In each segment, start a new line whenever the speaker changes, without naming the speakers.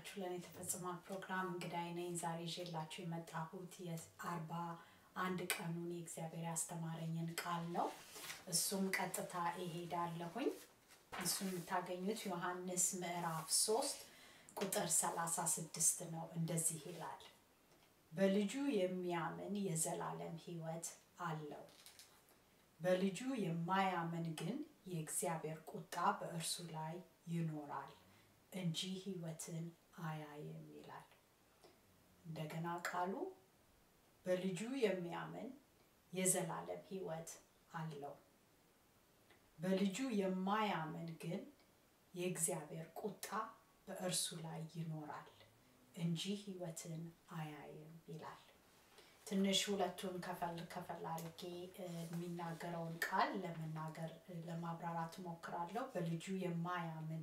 የተወደዳችሁ ለእኔ የተፈጽሟል ፕሮግራም እንግዳይ ነኝ። ዛሬ ይዤላችሁ የመጣሁት የአርባ አንድ ቀኑን የእግዚአብሔር ያስተማረኝን ቃል ነው። እሱም ቀጥታ እሄዳለሁኝ። እሱም የምታገኙት ዮሐንስ ምዕራፍ ሶስት ቁጥር ሰላሳ ስድስት ነው። እንደዚህ ይላል፣ በልጁ የሚያምን የዘላለም ሕይወት አለው። በልጁ የማያምን ግን የእግዚአብሔር ቁጣ በእርሱ ላይ ይኖራል እንጂ ሕይወትን አያይም ይላል። እንደገና ቃሉ በልጁ የሚያምን የዘላለም ሕይወት አለው። በልጁ የማያምን ግን የእግዚአብሔር ቁጣ በእርሱ ላይ ይኖራል እንጂ ሕይወትን አያይም ይላል። ትንሽ ሁለቱን ከፈል ከፈል አድርጌ የሚናገረውን ቃል ለመናገር ለማብራራት እሞክራለሁ። በልጁ የማያምን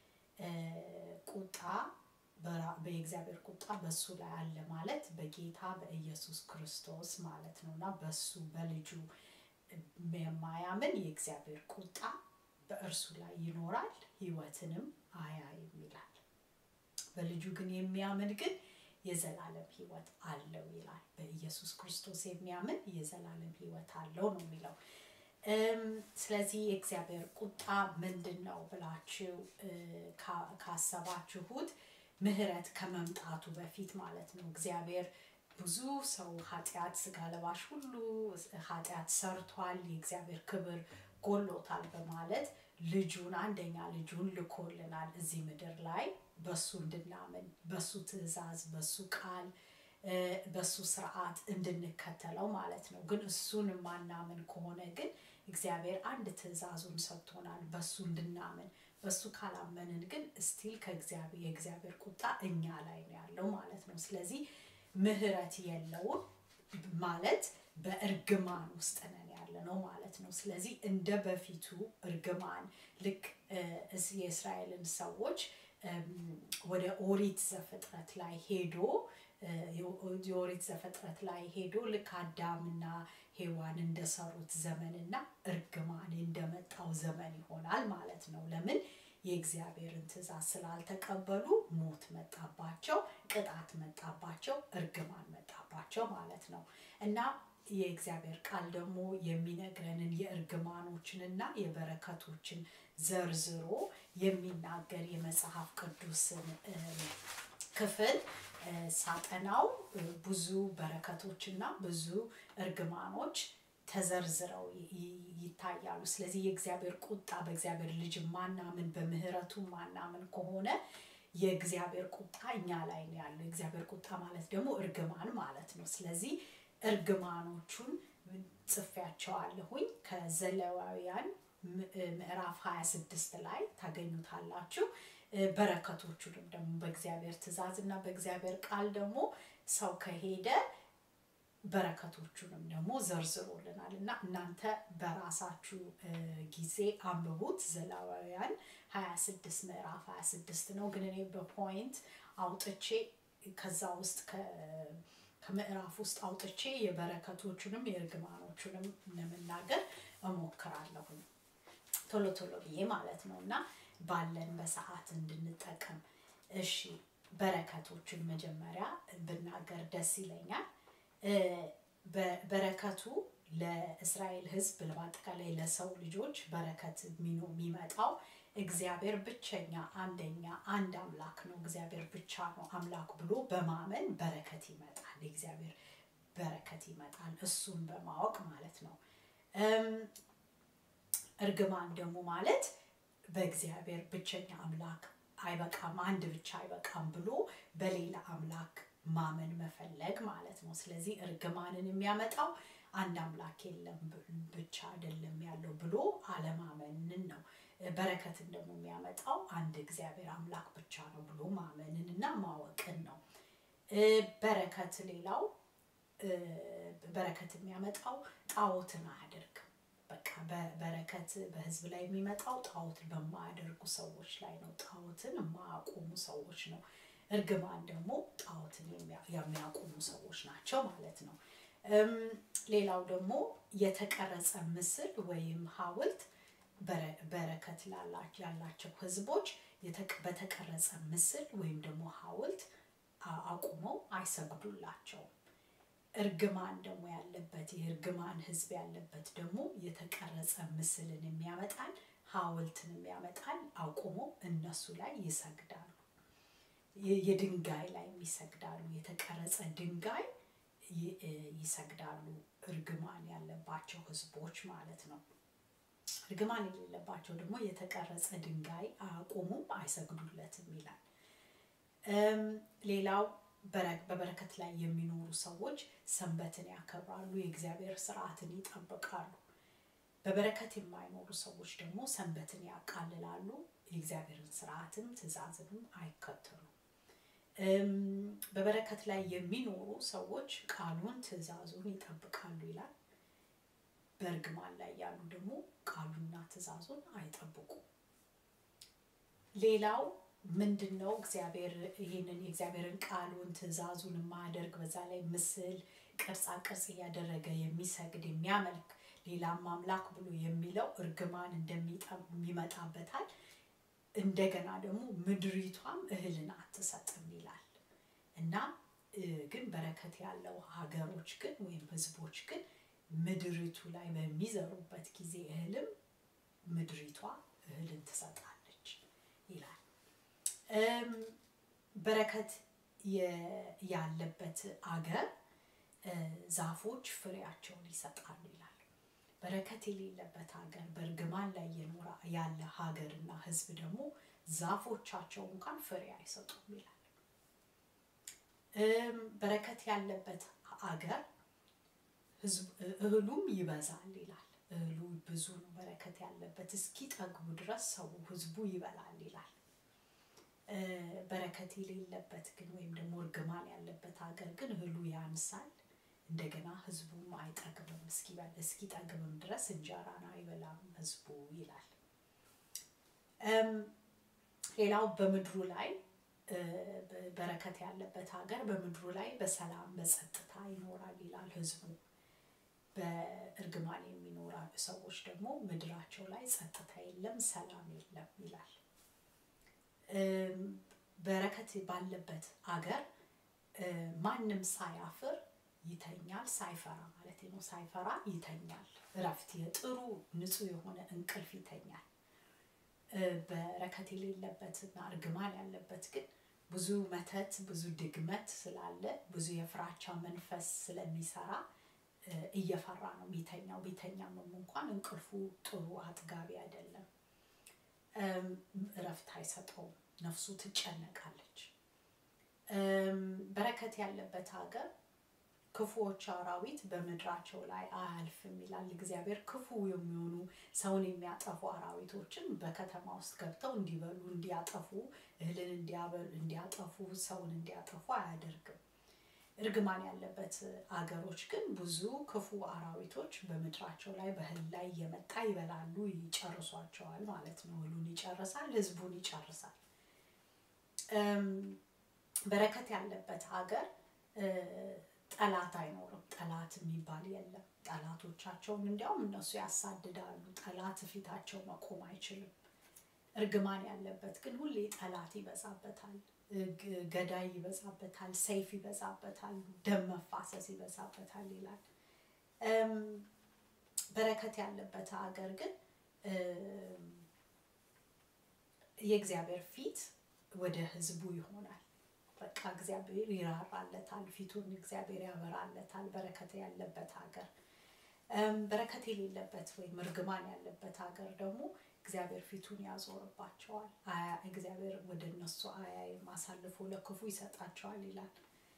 ቁጣ በእግዚአብሔር ቁጣ በሱ ላይ አለ ማለት በጌታ በኢየሱስ ክርስቶስ ማለት ነው እና በሱ በልጁ የማያምን የእግዚአብሔር ቁጣ በእርሱ ላይ ይኖራል ሕይወትንም አያይም ይላል። በልጁ ግን የሚያምን ግን የዘላለም ሕይወት አለው ይላል። በኢየሱስ ክርስቶስ የሚያምን የዘላለም ሕይወት አለው ነው የሚለው። ስለዚህ የእግዚአብሔር ቁጣ ምንድን ነው ብላችሁ ካሰባችሁት ምህረት ከመምጣቱ በፊት ማለት ነው። እግዚአብሔር ብዙ ሰው ኃጢአት ስጋ ለባሽ ሁሉ ኃጢአት ሰርቷል፣ የእግዚአብሔር ክብር ጎሎታል በማለት ልጁን አንደኛ ልጁን ልኮልናል እዚህ ምድር ላይ በሱ እንድናምን በሱ ትእዛዝ በሱ ቃል በሱ ስርዓት እንድንከተለው ማለት ነው። ግን እሱን ማናምን ከሆነ ግን እግዚአብሔር አንድ ትእዛዙን ሰጥቶናል በሱ እንድናምን። በሱ ካላመንን ግን ስቲል ከእግዚአብሔር የእግዚአብሔር ቁጣ እኛ ላይ ነው ያለው ማለት ነው። ስለዚህ ምህረት የለውም ማለት በእርግማን ውስጥ ነን ያለ ነው ማለት ነው። ስለዚህ እንደ በፊቱ እርግማን ልክ የእስራኤልን ሰዎች ወደ ኦሪት ዘፍጥረት ላይ ሄዶ የኦሪት ዘፍጥረት ላይ ሄዶ ልክ አዳምና ሔዋን እንደሰሩት ዘመንና እርግማን እንደመጣው ዘመን ይሆናል ማለት ነው። ለምን? የእግዚአብሔርን ትእዛዝ ስላልተቀበሉ ሞት መጣባቸው፣ ቅጣት መጣባቸው፣ እርግማን መጣባቸው ማለት ነው እና የእግዚአብሔር ቃል ደግሞ የሚነግረንን የእርግማኖችንና የበረከቶችን ዘርዝሮ የሚናገር የመጽሐፍ ቅዱስን ክፍል ሳጠናው ብዙ በረከቶችና ብዙ እርግማኖች ተዘርዝረው ይታያሉ። ስለዚህ የእግዚአብሔር ቁጣ በእግዚአብሔር ልጅ ማናምን በምህረቱ ማናምን ከሆነ የእግዚአብሔር ቁጣ እኛ ላይ ነው ያለው። የእግዚአብሔር ቁጣ ማለት ደግሞ እርግማን ማለት ነው። ስለዚህ እርግማኖቹን ጽፌያቸዋለሁኝ ከዘሌዋውያን ምዕራፍ 26 ላይ ታገኙታላችሁ። በረከቶቹንም ደግሞ በእግዚአብሔር ትእዛዝ እና በእግዚአብሔር ቃል ደግሞ ሰው ከሄደ በረከቶቹንም ደግሞ ዘርዝሮልናል እና እናንተ በራሳችሁ ጊዜ አንብቡት። ዘሌዋውያን 26 ምዕራፍ 26 ነው። ግን እኔ በፖይንት አውጥቼ ከዛ ውስጥ ከምዕራፍ ውስጥ አውጥቼ የበረከቶቹንም የእርግማኖቹንም ለመናገር እሞክራለሁ ቶሎ ቶሎ ብዬ ማለት ነው እና ባለን በሰዓት እንድንጠቀም። እሺ በረከቶቹን መጀመሪያ ብናገር ደስ ይለኛል። በረከቱ ለእስራኤል ሕዝብ በአጠቃላይ ለሰው ልጆች በረከት የሚመጣው እግዚአብሔር ብቸኛ አንደኛ አንድ አምላክ ነው፣ እግዚአብሔር ብቻ ነው አምላክ ብሎ በማመን በረከት ይመጣል። የእግዚአብሔር በረከት ይመጣል፣ እሱን በማወቅ ማለት ነው። እርግማን ደግሞ ማለት በእግዚአብሔር ብቸኛ አምላክ አይበቃም፣ አንድ ብቻ አይበቃም ብሎ በሌላ አምላክ ማመን መፈለግ ማለት ነው። ስለዚህ እርግማንን የሚያመጣው አንድ አምላክ የለም ብቻ አይደለም ያለው ብሎ አለማመንን ነው። በረከትን ደግሞ የሚያመጣው አንድ እግዚአብሔር አምላክ ብቻ ነው ብሎ ማመንን እና ማወቅን ነው። በረከት ሌላው በረከት የሚያመጣው ጣዖትን አያደርግም። በቃ በረከት በህዝብ ላይ የሚመጣው ጣዖትን በማያደርጉ ሰዎች ላይ ነው። ጣዖትን የማያቆሙ ሰዎች ነው። እርግማን ደግሞ ጣዖትን የሚያቆሙ ሰዎች ናቸው ማለት ነው። ሌላው ደግሞ የተቀረጸ ምስል ወይም ሐውልት በረከት ያላቸው ህዝቦች በተቀረጸ ምስል ወይም ደግሞ ሐውልት አቁመው አይሰግዱላቸውም። እርግማን ደግሞ ያለበት የእርግማን ህዝብ ያለበት ደግሞ የተቀረጸ ምስልን የሚያመጣል ሐውልትን የሚያመጣል አቁሞ እነሱ ላይ ይሰግዳሉ። የድንጋይ ላይ ይሰግዳሉ። የተቀረጸ ድንጋይ ይሰግዳሉ። እርግማን ያለባቸው ህዝቦች ማለት ነው። እርግማን የሌለባቸው ደግሞ የተቀረጸ ድንጋይ አያቆሙም፣ አይሰግዱለትም ይላል። ሌላው በበረከት ላይ የሚኖሩ ሰዎች ሰንበትን ያከብራሉ፣ የእግዚአብሔር ስርዓትን ይጠብቃሉ። በበረከት የማይኖሩ ሰዎች ደግሞ ሰንበትን ያቃልላሉ፣ የእግዚአብሔርን ስርዓትም ትእዛዝንም አይከተሉም። በበረከት ላይ የሚኖሩ ሰዎች ቃሉን ትእዛዙን ይጠብቃሉ ይላል። በእርግማን ላይ ያሉ ደግሞ ቃሉና ትእዛዙን አይጠብቁም። ሌላው ምንድን ነው? እግዚአብሔር ይህንን የእግዚአብሔርን ቃሉን ትእዛዙን የማያደርግ በዛ ላይ ምስል ቅርጻ ቅርጽ እያደረገ የሚሰግድ የሚያመልክ ሌላም አምላክ ብሎ የሚለው እርግማን እንደሚመጣበታል። እንደገና ደግሞ ምድሪቷም እህልን አትሰጥም ይላል እና ግን በረከት ያለው ሀገሮች ግን ወይም ህዝቦች ግን ምድሪቱ ላይ በሚዘሩበት ጊዜ እህልም ምድሪቷ እህልን ትሰጣለች ይላል። በረከት ያለበት አገር ዛፎች ፍሬያቸውን ይሰጣሉ ይላል። በረከት የሌለበት ሀገር በእርግማን ላይ የኖረ ያለ ሀገርና ህዝብ ደግሞ ዛፎቻቸው እንኳን ፍሬ አይሰጡም ይላል። በረከት ያለበት አገር እህሉም ይበዛል ይላል። እህሉ ብዙ ነው፣ በረከት ያለበት እስኪጠግቡ ድረስ ሰው ህዝቡ ይበላል ይላል። በረከት የሌለበት ግን ወይም ደግሞ እርግማን ያለበት ሀገር ግን እህሉ ያንሳል፣ እንደገና ህዝቡም አይጠግብም፣ እስኪጠግብም ድረስ እንጀራን አይበላም ህዝቡ ይላል። ሌላው በምድሩ ላይ በረከት ያለበት ሀገር በምድሩ ላይ በሰላም በጸጥታ ይኖራል ይላል ህዝቡ። በእርግማን የሚኖራ ሰዎች ደግሞ ምድራቸው ላይ ጸጥታ የለም፣ ሰላም የለም ይላል። በረከት ባለበት አገር ማንም ሳያፍር ይተኛል፣ ሳይፈራ ማለት ነው። ሳይፈራ ይተኛል። እረፍት የጥሩ ንጹህ የሆነ እንቅልፍ ይተኛል። በረከት የሌለበትና እርግማን ያለበት ግን ብዙ መተት፣ ብዙ ድግመት ስላለ ብዙ የፍራቻ መንፈስ ስለሚሰራ እየፈራ ነው የሚተኛው። ቢተኛም እንኳን እንቅልፉ ጥሩ አጥጋቢ አይደለም። እረፍት አይሰጠውም። ነፍሱ ትጨነቃለች። በረከት ያለበት ሀገር ክፉዎች አራዊት በምድራቸው ላይ አያልፍም ይላል እግዚአብሔር። ክፉ የሚሆኑ ሰውን የሚያጠፉ አራዊቶችን በከተማ ውስጥ ገብተው እንዲበሉ፣ እንዲያጠፉ፣ እህልን እንዲያጠፉ፣ ሰውን እንዲያጠፉ አያደርግም። እርግማን ያለበት አገሮች ግን ብዙ ክፉ አራዊቶች በምድራቸው ላይ በእህል ላይ እየመጣ ይበላሉ፣ ይጨርሷቸዋል ማለት ነው። እህሉን ይጨርሳል፣ ህዝቡን ይጨርሳል። በረከት ያለበት ሀገር ጠላት አይኖርም። ጠላት የሚባል የለም። ጠላቶቻቸውን እንዲያውም እነሱ ያሳድዳሉ። ጠላት ፊታቸው መቆም አይችልም። እርግማን ያለበት ግን ሁሌ ጠላት ይበዛበታል፣ ገዳይ ይበዛበታል፣ ሰይፍ ይበዛበታል፣ ደም መፋሰስ ይበዛበታል ይላል። በረከት ያለበት ሀገር ግን የእግዚአብሔር ፊት ወደ ህዝቡ ይሆናል። በቃ እግዚአብሔር ይራራለታል፣ ፊቱን እግዚአብሔር ያበራለታል። በረከት ያለበት ሀገር በረከት የሌለበት ወይም እርግማን ያለበት ሀገር ደግሞ እግዚአብሔር ፊቱን ያዞርባቸዋል። እግዚአብሔር ወደ እነሱ አያይም፣ አሳልፎ ለክፉ ይሰጣቸዋል ይላል።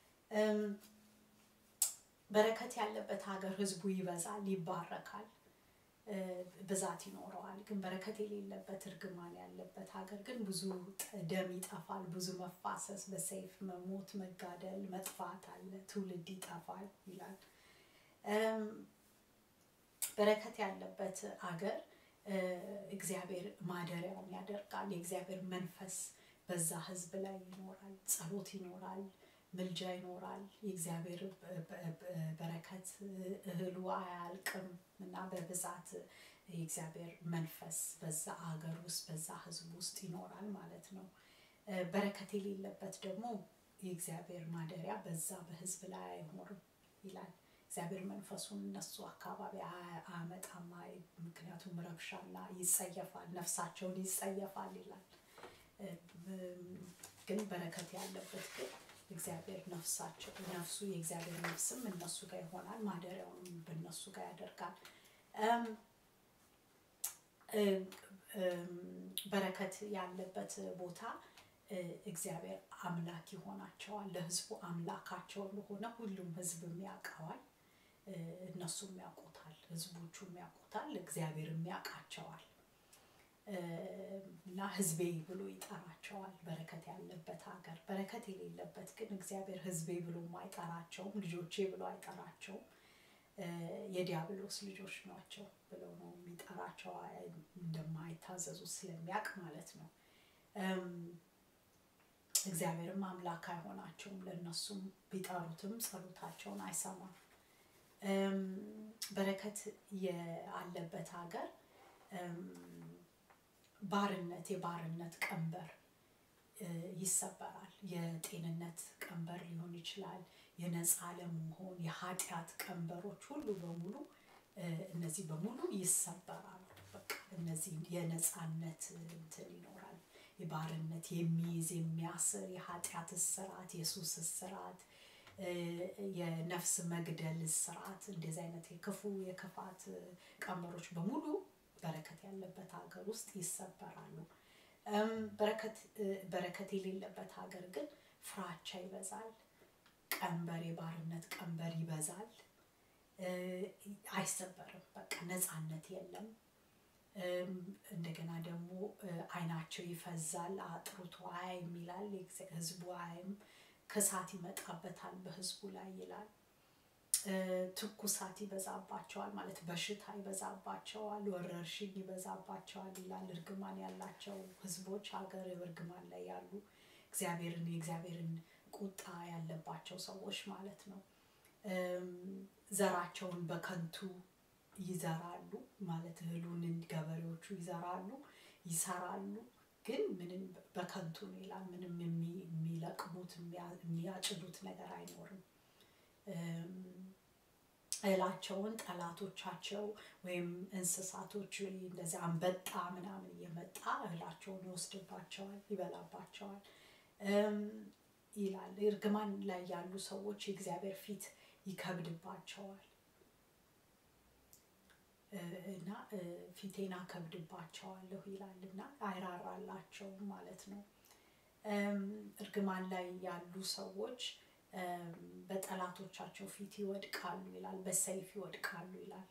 በረከት ያለበት ሀገር ህዝቡ ይበዛል፣ ይባረካል፣ ብዛት ይኖረዋል። ግን በረከት የሌለበት እርግማን ያለበት ሀገር ግን ብዙ ደም ይጠፋል፣ ብዙ መፋሰስ፣ በሰይፍ መሞት፣ መጋደል፣ መጥፋት አለ፣ ትውልድ ይጠፋል ይላል። በረከት ያለበት አገር እግዚአብሔር ማደሪያውን ያደርጋል። የእግዚአብሔር መንፈስ በዛ ህዝብ ላይ ይኖራል። ጸሎት ይኖራል፣ ምልጃ ይኖራል። የእግዚአብሔር በረከት እህሉ አያልቅም እና በብዛት የእግዚአብሔር መንፈስ በዛ አገር ውስጥ በዛ ህዝብ ውስጥ ይኖራል ማለት ነው። በረከት የሌለበት ደግሞ የእግዚአብሔር ማደሪያ በዛ በህዝብ ላይ አይኖርም ይላል። እግዚአብሔር መንፈሱን እነሱ አካባቢ አያመጣም። ምክንያቱም ረብሻና ይጸየፋል፣ ነፍሳቸውን ይጸየፋል ይላል። ግን በረከት ያለበት ግን እግዚአብሔር ነፍሳቸው ነፍሱ የእግዚአብሔር ነፍስም እነሱ ጋር ይሆናል፣ ማደሪያውንም በእነሱ ጋር ያደርጋል። በረከት ያለበት ቦታ እግዚአብሔር አምላክ ይሆናቸዋል። ለህዝቡ አምላካቸው እንደሆነ ሁሉም ህዝብም ያውቀዋል። እነሱም ያውቁታል፣ ህዝቦቹም ያውቁታል፣ እግዚአብሔርም ያውቃቸዋል እና ህዝቤ ብሎ ይጠራቸዋል። በረከት ያለበት ሀገር። በረከት የሌለበት ግን እግዚአብሔር ህዝቤ ብሎ አይጠራቸውም፣ ልጆቼ ብሎ አይጠራቸውም። የዲያብሎስ ልጆች ናቸው ብሎ ነው የሚጠራቸው፣ እንደማይታዘዙ ስለሚያውቅ ማለት ነው። እግዚአብሔርም አምላክ አይሆናቸውም፣ ለእነሱም ቢጠሩትም ጸሎታቸውን አይሰማም። በረከት ያለበት ሀገር ባርነት የባርነት ቀንበር ይሰበራል። የጤንነት ቀንበር ሊሆን ይችላል። የነፃ ለመሆን የኃጢአት ቀንበሮች ሁሉ በሙሉ እነዚህ በሙሉ ይሰበራሉ። በቃ እነዚህ የነፃነት እንትን ይኖራል። የባርነት የሚይዝ የሚያስር የኃጢአት እስራት፣ የሱስ እስራት፣ የነፍስ መግደል እስራት እንደዚህ አይነት የክፉ የክፋት ቀንበሮች በሙሉ በረከት ያለበት ሀገር ውስጥ ይሰበራሉ። በረከት የሌለበት ሀገር ግን ፍራቻ ይበዛል። ቀንበር የባርነት ቀንበር ይበዛል። አይሰበርም። በቃ ነፃነት የለም። እንደገና ደግሞ አይናቸው ይፈዛል፣ አጥርቶ አያይም ይላል። ህዝቡ አያይም፣ ክሳት ይመጣበታል በህዝቡ ላይ ይላል። ትኩሳት ይበዛባቸዋል ማለት በሽታ ይበዛባቸዋል፣ ወረርሽኝ ይበዛባቸዋል ይላል። እርግማን ያላቸው ህዝቦች ሀገር እርግማን ላይ ያሉ እግዚአብሔርን የእግዚአብሔርን ቁጣ ያለባቸው ሰዎች ማለት ነው። ዘራቸውን በከንቱ ይዘራሉ ማለት እህሉን ገበሬዎቹ ይዘራሉ፣ ይሰራሉ፣ ግን ምንም በከንቱ ነው ይላል። ምንም የሚለቅሙት የሚያጭዱት ነገር አይኖርም። እህላቸውን ጠላቶቻቸው ወይም እንስሳቶች እንደዚህ አንበጣ ምናምን እየመጣ እህላቸውን ይወስድባቸዋል፣ ይበላባቸዋል ይላል። እርግማን ላይ ያሉ ሰዎች የእግዚአብሔር ፊት ይከብድባቸዋል እና ፊቴን አከብድባቸዋለሁ ይላል እና አይራራላቸውም ማለት ነው። እርግማን ላይ ያሉ ሰዎች በጠላቶቻቸው ፊት ይወድቃሉ ይላል። በሰይፍ ይወድቃሉ ይላል።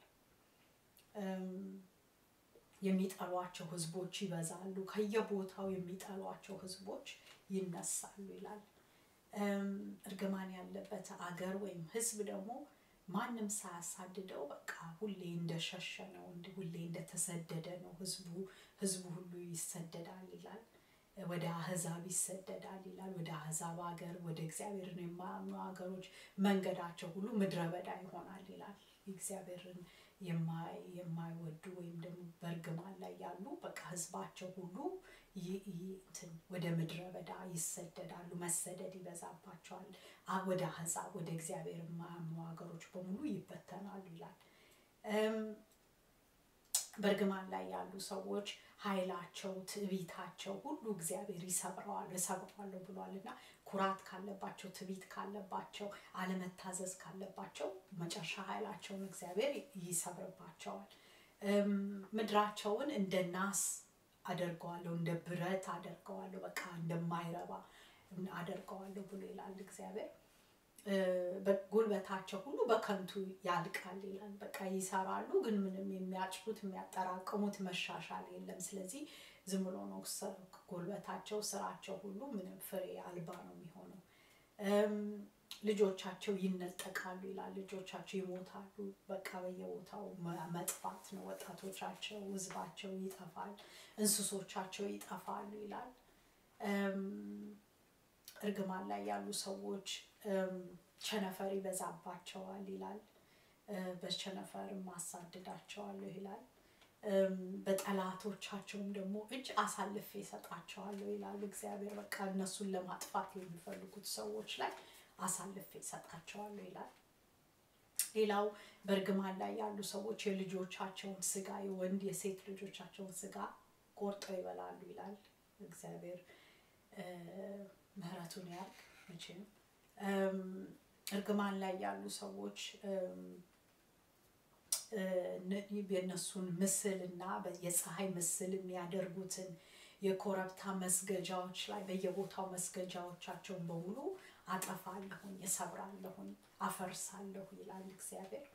የሚጠሏቸው ህዝቦች ይበዛሉ። ከየቦታው የሚጠሏቸው ህዝቦች ይነሳሉ ይላል። እርግማን ያለበት አገር ወይም ህዝብ ደግሞ ማንም ሳያሳድደው በቃ ሁሌ እንደሸሸ ነው፣ ሁሌ እንደተሰደደ ነው። ህዝቡ ህዝቡ ሁሉ ይሰደዳል ይላል። ወደ አህዛብ ይሰደዳል ይላል። ወደ አህዛብ ሀገር፣ ወደ እግዚአብሔርን የማያምኑ ሀገሮች መንገዳቸው ሁሉ ምድረ በዳ ይሆናል ይላል። እግዚአብሔርን የማይወዱ ወይም ደግሞ በእርግማን ላይ ያሉ በቃ ህዝባቸው ሁሉ ወደ ምድረ በዳ ይሰደዳሉ። መሰደድ ይበዛባቸዋል። ወደ አህዛብ ወደ እግዚአብሔር የማያምኑ ሀገሮች በሙሉ ይበተናሉ ይላል። በእርግማን ላይ ያሉ ሰዎች ኃይላቸው፣ ትዕቢታቸው ሁሉ እግዚአብሔር ይሰብረዋል እሰብረዋለሁ ብሏል እና ኩራት ካለባቸው፣ ትዕቢት ካለባቸው፣ አለመታዘዝ ካለባቸው መጨረሻ ኃይላቸውን እግዚአብሔር ይሰብርባቸዋል። ምድራቸውን እንደ ናስ አደርገዋለሁ፣ እንደ ብረት አደርገዋለሁ፣ በቃ እንደማይረባ አደርገዋለሁ ብሎ ይላል እግዚአብሔር። ጉልበታቸው ሁሉ በከንቱ ያልቃል ይላል። በቃ ይሰራሉ፣ ግን ምንም የሚያጭዱት የሚያጠራቅሙት መሻሻል የለም። ስለዚህ ዝም ብሎ ነው ጉልበታቸው፣ ስራቸው ሁሉ ምንም ፍሬ አልባ ነው የሚሆነው። ልጆቻቸው ይነጠቃሉ ይላል። ልጆቻቸው ይሞታሉ። በቃ በየቦታው መጥፋት ነው። ወጣቶቻቸው፣ ህዝባቸው ይጠፋል፣ እንስሶቻቸው ይጠፋሉ ይላል። እርግማን ላይ ያሉ ሰዎች ቸነፈር ይበዛባቸዋል ይላል። በቸነፈርም አሳድዳቸዋለሁ ይላል። በጠላቶቻቸውም ደግሞ እጅ አሳልፌ እሰጣቸዋለሁ ይላል እግዚአብሔር። በቃ እነሱን ለማጥፋት የሚፈልጉት ሰዎች ላይ አሳልፌ እሰጣቸዋለሁ ይላል። ሌላው በእርግማን ላይ ያሉ ሰዎች የልጆቻቸውን ስጋ የወንድ የሴት ልጆቻቸውን ስጋ ቆርጠው ይበላሉ ይላል እግዚአብሔር። ምሕረቱን ያርግ መቼም እርግማን ላይ ያሉ ሰዎች የእነሱን ምስል እና የፀሐይ ምስል የሚያደርጉትን የኮረብታ መስገጃዎች ላይ በየቦታው መስገጃዎቻቸውን በሙሉ አጠፋለሁኝ፣ እሰብራለሁኝ፣ አፈርሳለሁ ይላል እግዚአብሔር።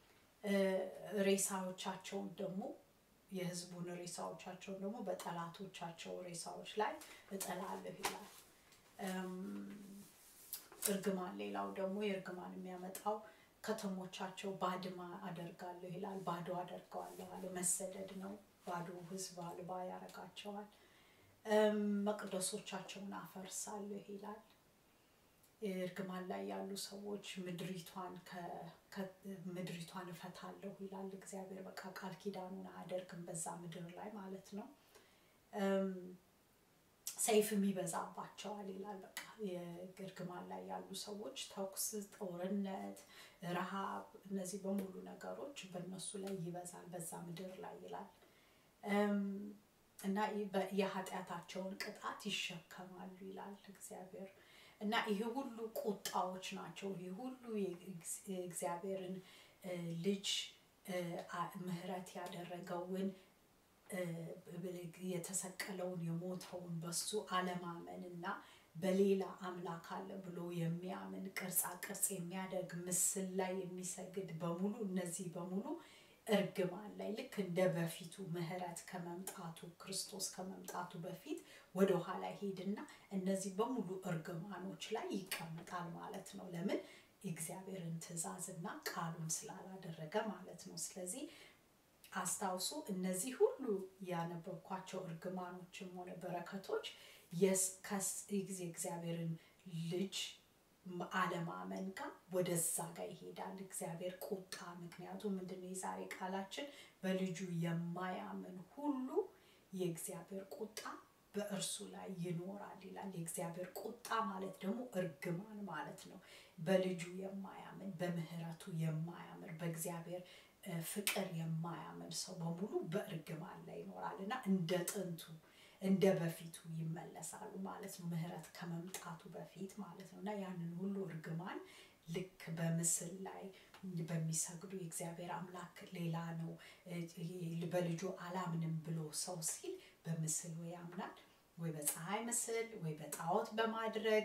ሬሳዎቻቸውን ደግሞ የህዝቡን ሬሳዎቻቸውን ደግሞ በጠላቶቻቸው ሬሳዎች ላይ እጥላለሁ ይላል። እርግማን ሌላው ደግሞ የእርግማን የሚያመጣው ከተሞቻቸው ባድማ አደርጋለሁ ይላል። ባዶ አደርገዋለሁ አለ። መሰደድ ነው። ባዶ ህዝብ አልባ ያደርጋቸዋል። መቅደሶቻቸውን አፈርሳለሁ ይላል። እርግማን ላይ ያሉ ሰዎች ምድሪቷን ምድሪቷን እፈታለሁ ይላል እግዚአብሔር። በቃ ቃል ኪዳኑን አያደርግም በዛ ምድር ላይ ማለት ነው። ሰይፍም ይበዛባቸዋል ይላል። በቃ የእርግማን ላይ ያሉ ሰዎች ተኩስ፣ ጦርነት፣ ረሃብ፣ እነዚህ በሙሉ ነገሮች በእነሱ ላይ ይበዛል በዛ ምድር ላይ ይላል እና የኃጢአታቸውን ቅጣት ይሸከማሉ ይላል እግዚአብሔር። እና ይሄ ሁሉ ቁጣዎች ናቸው። ይሄ ሁሉ የእግዚአብሔርን ልጅ ምሕረት ያደረገውን የተሰቀለውን የሞተውን በሱ አለማመን እና በሌላ አምላክ አለ ብሎ የሚያምን ቅርጻ ቅርጽ የሚያደርግ ምስል ላይ የሚሰግድ በሙሉ እነዚህ በሙሉ እርግማን ላይ ልክ እንደ በፊቱ ምሕረት ከመምጣቱ ክርስቶስ ከመምጣቱ በፊት ወደ ኋላ ሄድና እነዚህ በሙሉ እርግማኖች ላይ ይቀመጣል ማለት ነው። ለምን? እግዚአብሔርን ትእዛዝና ቃሉን ስላላደረገ ማለት ነው። ስለዚህ አስታውሱ፣ እነዚህ ሁሉ ያነበብኳቸው እርግማኖችም ሆነ በረከቶች ጊዜ እግዚአብሔርን ልጅ አለማመን ጋር ወደዛ ጋር ይሄዳል። እግዚአብሔር ቁጣ ምክንያቱም ምንድነው የዛሬ ቃላችን በልጁ የማያምን ሁሉ የእግዚአብሔር ቁጣ በእርሱ ላይ ይኖራል ይላል። የእግዚአብሔር ቁጣ ማለት ደግሞ እርግማን ማለት ነው። በልጁ የማያምን በምህረቱ የማያምን በእግዚአብሔር ፍቅር የማያምን ሰው በሙሉ በእርግማን ላይ ይኖራል እና እንደ ጥንቱ እንደ በፊቱ ይመለሳሉ ማለት ነው። ምህረት ከመምጣቱ በፊት ማለት ነው እና ያንን ሁሉ እርግማን ልክ በምስል ላይ በሚሰግዱ የእግዚአብሔር አምላክ ሌላ ነው በልጁ አላምንም ብሎ ሰው ሲል በምስል ወይ ያምናል ወይ በፀሐይ ምስል ወይ በጣዖት በማድረግ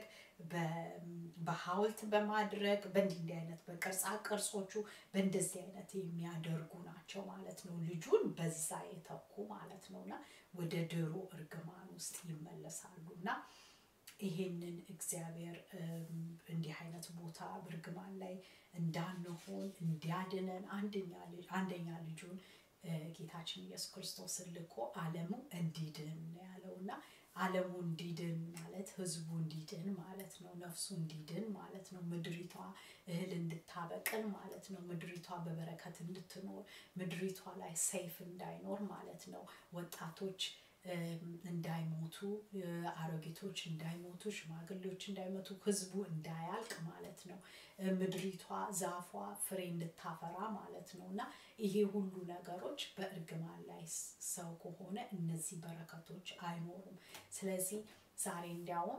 በሐውልት በማድረግ በእንዲህ እንዲህ አይነት በቅርጻ ቅርጾቹ በእንደዚህ አይነት የሚያደርጉ ናቸው ማለት ነው። ልጁን በዛ የተኩ ማለት ነው እና ወደ ድሮ እርግማን ውስጥ ይመለሳሉ እና ይሄንን እግዚአብሔር እንዲህ አይነት ቦታ በእርግማን ላይ እንዳንሆን እንዲያድነን አንደኛ ልጁን ጌታችን ኢየሱስ ክርስቶስን ልኮ ዓለሙ እንዲድን ያለው እና ዓለሙ እንዲድን ማለት ህዝቡ እንዲድን ማለት ነው። ነፍሱ እንዲድን ማለት ነው። ምድሪቷ እህል እንድታበቅል ማለት ነው። ምድሪቷ በበረከት እንድትኖር ምድሪቷ ላይ ሰይፍ እንዳይኖር ማለት ነው። ወጣቶች እንዳይሞቱ፣ አሮጊቶች እንዳይሞቱ፣ ሽማግሌዎች እንዳይሞቱ፣ ህዝቡ እንዳያልቅ ማለት ነው። ምድሪቷ ዛፏ ፍሬ እንድታፈራ ማለት ነው እና ይሄ ሁሉ ነገሮች በእርግማን ላይ ሰው ከሆነ እነዚህ በረከቶች አይኖሩም። ስለዚህ ዛሬ እንዲያውም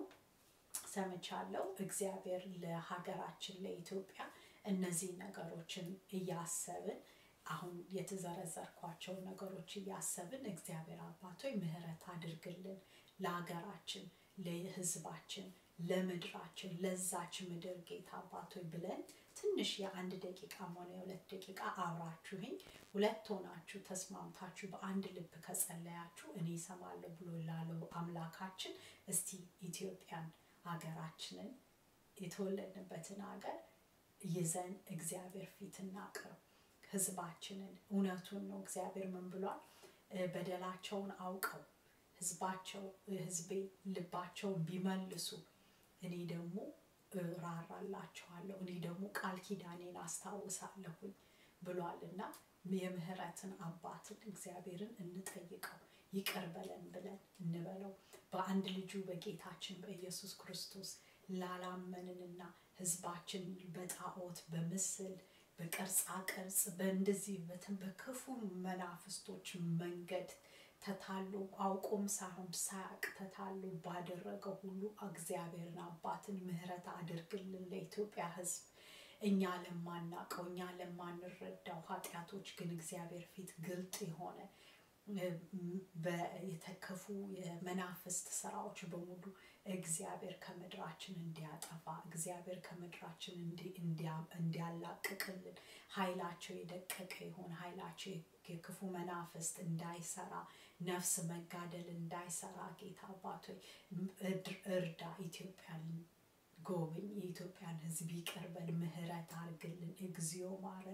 ሰምቻለሁ እግዚአብሔር ለሀገራችን ለኢትዮጵያ እነዚህ ነገሮችን እያሰብን አሁን የተዘረዘርኳቸው ነገሮች እያሰብን እግዚአብሔር አባቶይ ምሕረት አድርግልን ለሀገራችን፣ ለህዝባችን፣ ለምድራችን፣ ለዛች ምድር ጌታ አባቶይ ብለን ትንሽ የአንድ ደቂቃ ሆነ የሁለት ደቂቃ አብራችሁኝ ሁለት ሆናችሁ ተስማምታችሁ በአንድ ልብ ከጸለያችሁ እኔ እሰማለሁ ብሎ ላለው አምላካችን እስቲ ኢትዮጵያን ሀገራችንን የተወለድንበትን ሀገር ይዘን እግዚአብሔር ፊት እናቅርብ። ህዝባችንን እውነቱን ነው። እግዚአብሔር ምን ብሏል? በደላቸውን አውቀው ህዝባቸው ህዝቤ ልባቸውን ቢመልሱ እኔ ደግሞ ራራላቸዋለሁ፣ እኔ ደግሞ ቃል ኪዳኔን አስታውሳለሁኝ ብሏል እና የምህረትን አባትን እግዚአብሔርን እንጠይቀው ይቅር በለን ብለን እንበለው በአንድ ልጁ በጌታችን በኢየሱስ ክርስቶስ ላላመንንና ህዝባችን በጣዖት በምስል በቅርጻ ቅርጽ በእንደዚህ በክፉ መናፍስቶች መንገድ ተታሎ አውቆም ሳይሆን ሳያቅ ተታሎ ባደረገው ሁሉ እግዚአብሔርን አባትን ምህረት አድርግልን ለኢትዮጵያ ህዝብ እኛ ለማናቀው እኛ ለማንረዳው ኃጢአቶች ግን እግዚአብሔር ፊት ግልጥ የሆነ የተከፉ የመናፍስት ስራዎች በሙሉ እግዚአብሔር ከምድራችን እንዲያጠፋ እግዚአብሔር ከምድራችን እንዲያላቅቅልን ኃይላቸው የደቀቀ የሆነ ኃይላቸው የክፉ መናፍስት እንዳይሰራ ነፍስ መጋደል እንዳይሰራ ጌታ አባቶይ እርዳ ኢትዮጵያን ጎብኝ የኢትዮጵያን ህዝብ ይቀርበል ምህረት አርግልን እግዚኦ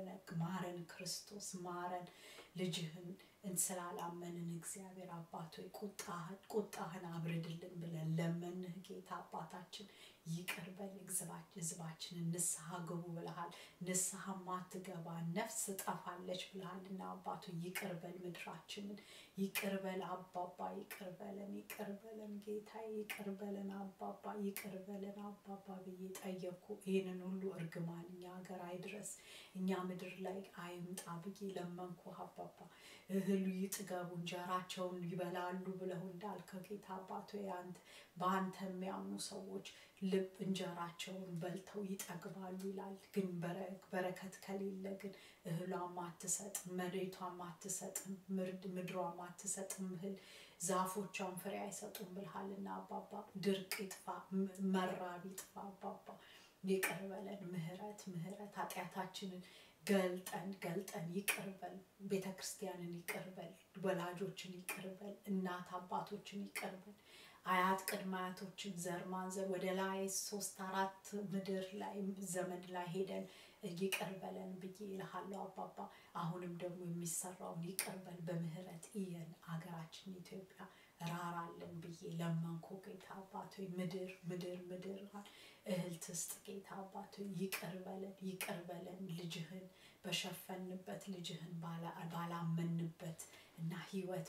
ማረን ክርስቶስ ማረን ልጅህን ስላላመንን እግዚአብሔር አባቶይ ቁጣህን አብርድልን ብለን ለመንህ ጌታ አባታችን ይቅርበል ህዝባችንን ንስሐ ግቡ ብልሃል ንስሐ ማትገባ ነፍስ ጠፋለች ብልሃልና አባቶ ይቅርበል ምድራችንን ይቅርበል አባባ ይቅርበለን ይቅርበለን ጌታ ይቅርበለን አባባ ይቅርበለን አባባ ብዬ ጠየቅኩ ይህንን ሁሉ እርግማን እኛ ሀገር አይድረስ እኛ ምድር ላይ አይምጣ ብዬ ለመንኩ አባባ እህሉ ይጥገቡ እንጀራቸውን ይበላሉ ብለው እንዳልከው ጌታ አባቶ አንተ በአንተ የሚያምኑ ሰዎች ልብ እንጀራቸውን በልተው ይጠግባሉ ይላል ግን በረከት ከሌለ ግን እህሏም አትሰጥም መሬቷም አትሰጥም ምድሯም አትሰጥም እህል ዛፎቿን ፍሬ አይሰጡም ብልሃልና አባባ ድርቅ ይጥፋ መራብ ይጥፋ አባባ ይቅር በለን ምህረት ምህረት ኃጢአታችንን ገልጠን ገልጠን ይቅርበል ቤተ ክርስቲያንን ይቅርበል ወላጆችን ይቅርበል እናት አባቶችን ይቅርበል አያት ቅድመ አያቶችን ዘር ማንዘር ወደ ላይ ሶስት አራት ምድር ላይ ዘመን ላይ ሄደን ይቅር በለን ብዬ ይልሃለሁ አባባ አሁንም ደግሞ የሚሰራውን ይቅርበል በምህረት እየን አገራችን ኢትዮጵያ ራራለን ብዬ ለመንኮ ጌታ አባቶ ምድር ምድር ምድር እህል ትስጥ ጌታ አባቶ ይቅር በለን ይቅር በለን ልጅህን በሸፈንበት ልጅህን ባላመንበት እና ህይወት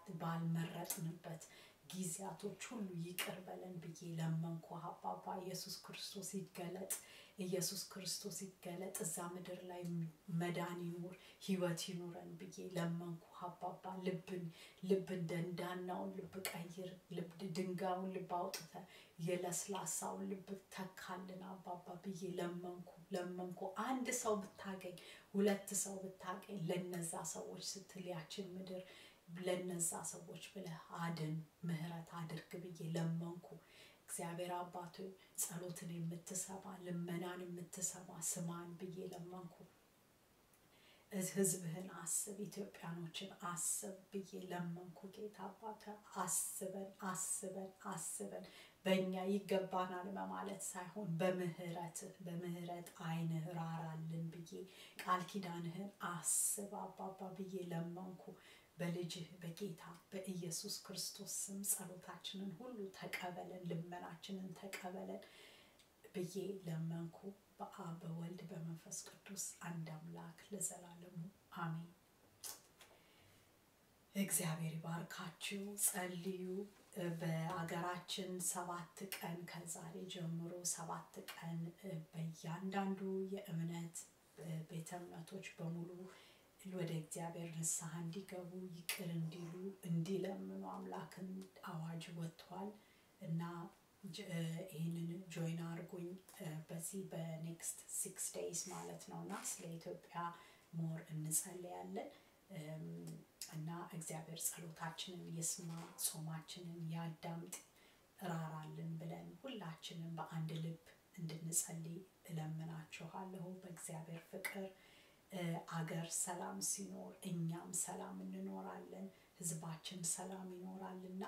ባልመረጥንበት ጊዜያቶች ሁሉ ይቅር በለን ብዬ ለመንኩ አባባ ኢየሱስ ክርስቶስ ይገለጥ ኢየሱስ ክርስቶስ ይገለጥ እዛ ምድር ላይ መዳን ይኑር ህይወት ይኑረን ብዬ ለመንኩ አባባ ልብን ልብን ደንዳናውን ልብ ቀይር ድንጋዩን ልብ አውጥተ የለስላሳውን ልብ ተካልን አባባ ብዬ ለመንኩ ለመንኩ አንድ ሰው ብታገኝ ሁለት ሰው ብታገኝ ለነዛ ሰዎች ስትል ያችን ምድር ለነዛ ሰዎች ብለህ አድን ምህረት አድርግ ብዬ ለመንኩ እግዚአብሔር አባቶ ጸሎትን የምትሰማ ልመናን የምትሰማ ስማን ብዬ ለመንኩ ህዝብህን አስብ ኢትዮጵያኖችን አስብ ብዬ ለመንኩ ጌታ አባተ አስበን አስበን አስበን በእኛ ይገባናል በማለት ሳይሆን በምህረትህ በምህረት አይንህ ራራልን ብዬ ቃል ኪዳንህን አስብ አባባ ብዬ ለመንኩ በልጅህ በጌታ በኢየሱስ ክርስቶስ ስም ጸሎታችንን ሁሉ ተቀበለን ልመናችንን ተቀበለን ብዬ ለመንኩ በአብ በወልድ በመንፈስ ቅዱስ አንድ አምላክ ለዘላለሙ አሜን እግዚአብሔር ይባርካችሁ ጸልዩ በአገራችን ሰባት ቀን ከዛሬ ጀምሮ ሰባት ቀን በእያንዳንዱ የእምነት ቤተ እምነቶች በሙሉ ወደ እግዚአብሔር ንስሐ እንዲገቡ ይቅር እንዲሉ እንዲለምኑ አምላክን አዋጅ ወጥቷል እና ይህንን ጆይን አድርጉኝ በዚህ በኔክስት ሲክስ ዴይስ ማለት ነው እና ስለ ኢትዮጵያ ሞር እንጸልያለን እና እግዚአብሔር ጸሎታችንን የስማ ጾማችንን ያዳምጥ ራራልን ብለን ሁላችንም በአንድ ልብ እንድንጸልይ እለምናችኋለሁ በእግዚአብሔር ፍቅር አገር ሰላም ሲኖር እኛም ሰላም እንኖራለን ህዝባችን ሰላም ይኖራልና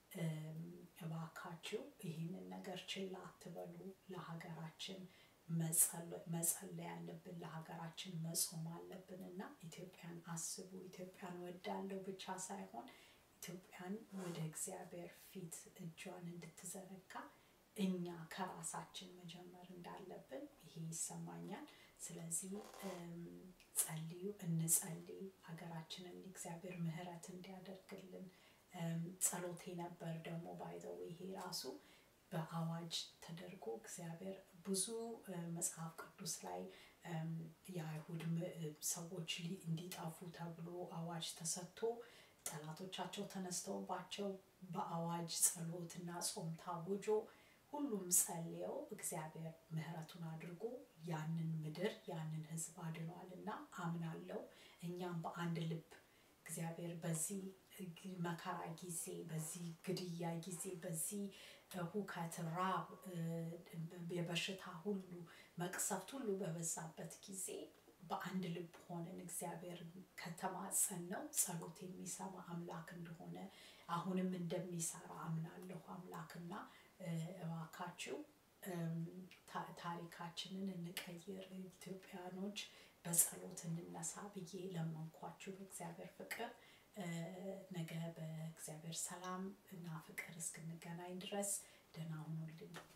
እባካችሁ ይህንን ነገር ችላ አትበሉ ለሀገራችን መጸለይ ያለብን ለሀገራችን መጾም አለብን እና ኢትዮጵያን አስቡ ኢትዮጵያን ወዳለው ብቻ ሳይሆን ኢትዮጵያን ወደ እግዚአብሔር ፊት እጇን እንድትዘረጋ እኛ ከራሳችን መጀመር እንዳለብን ይሄ ይሰማኛል ስለዚህ ጸልዩ፣ እንጸልይ። ሀገራችንን እግዚአብሔር ምሕረት እንዲያደርግልን ጸሎቴ ነበር። ደግሞ ባይዘው ይሄ ራሱ በአዋጅ ተደርጎ እግዚአብሔር ብዙ መጽሐፍ ቅዱስ ላይ የአይሁድ ሰዎች እንዲጠፉ ተብሎ አዋጅ ተሰጥቶ ጠላቶቻቸው ተነስተውባቸው በአዋጅ ጸሎትና ጾም ታውጆ ሁሉም ጸልየው እግዚአብሔር ምሕረቱን አድርጎ ያንን ምድር ያንን ሕዝብ አድኗል እና አምናለው እኛም በአንድ ልብ እግዚአብሔር በዚህ መከራ ጊዜ በዚህ ግድያ ጊዜ በዚህ ሁከት፣ ራብ፣ የበሽታ ሁሉ መቅሰፍት ሁሉ በበዛበት ጊዜ በአንድ ልብ ሆነን እግዚአብሔር ከተማጸን ነው ጸሎት የሚሰማ አምላክ እንደሆነ አሁንም እንደሚሰራ አምናለሁ። አምላክና እባካችሁ ታሪካችንን እንቀይር፣ ኢትዮጵያኖች በጸሎት እንነሳ ብዬ ለመንኳችሁ በእግዚአብሔር ፍቅር። ነገ በእግዚአብሔር ሰላም እና ፍቅር እስክንገናኝ ድረስ ደህና ሁኑልኝ።